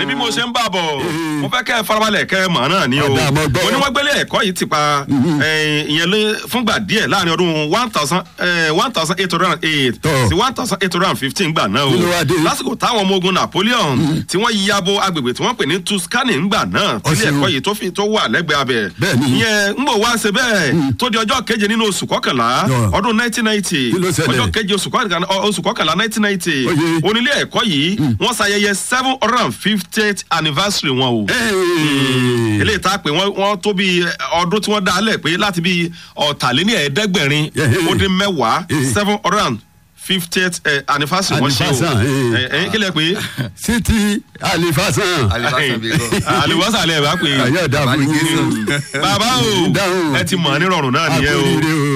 bí mo ṣe ń bà bọ̀ mo fẹ́ kẹ́ ẹ farabalẹ̀ kẹ́ ẹ mọ̀ náà ni o Ọ̀dà, mo gbọ́. mo ní wọ́n gbélé ẹ̀kọ́ yìí ti pa eh, ìyẹn lé fúngbà díẹ̀ láàrin ọdún one thousand one thousand eight hundred and eight Tọ́. sí one thousand eight hundred and fifteen gbà náà o Kí ló wá dé? lásìkò táwọn ọmọ ogun Napoleon tí wọ́n yabo agbègbè tí wọ́n pè ní Tuscany ńgbà náà tí ilé Ọ̀sìn. ẹ̀kọ́ yìí tó fi tó wà lẹ́gbẹ̀ẹ́ abẹ Bẹ́ẹ̀ni. ìyẹn ń bọ̀ wá ṣe bẹ́ẹ̀ tó di ọjọ́ keje nínú oṣù kọkànlá Yọ. ọdún nineteen ninety Kí ló ṣẹlẹ̀? ọjọ́ keje oṣù kọkànlá oṣù kọkànlá nineteen ninety Oye. onílé ẹ̀kọ́ yìí wọ́n ṣayẹyẹ seven hundred and fiftieth anniversary wọn o Hey. eléyìí tá a pè wọ́n wọ́n tó bí ọdún tí wọ́n dá a lẹ̀ pé láti bí ọ̀tàléní ẹ̀ẹ́dẹ́gbẹ̀rin Yeah. ó dín mẹ́wàá Yeah. seven hundred and fiftieth anniversary wọ́n ṣe o Anniversary, ẹ̀ ẹ̀ kí lẹ pé Sítì Alifasan. alibasan bi kọ. àlùbọ́sà lẹ bá pé Ayé ọ̀dà fún yín. Bàbá ní bàbá o Dáhùn. ẹ ti mọ̀ ọ́ nírọ̀rùn náà nìyẹn o. Àkóríire o.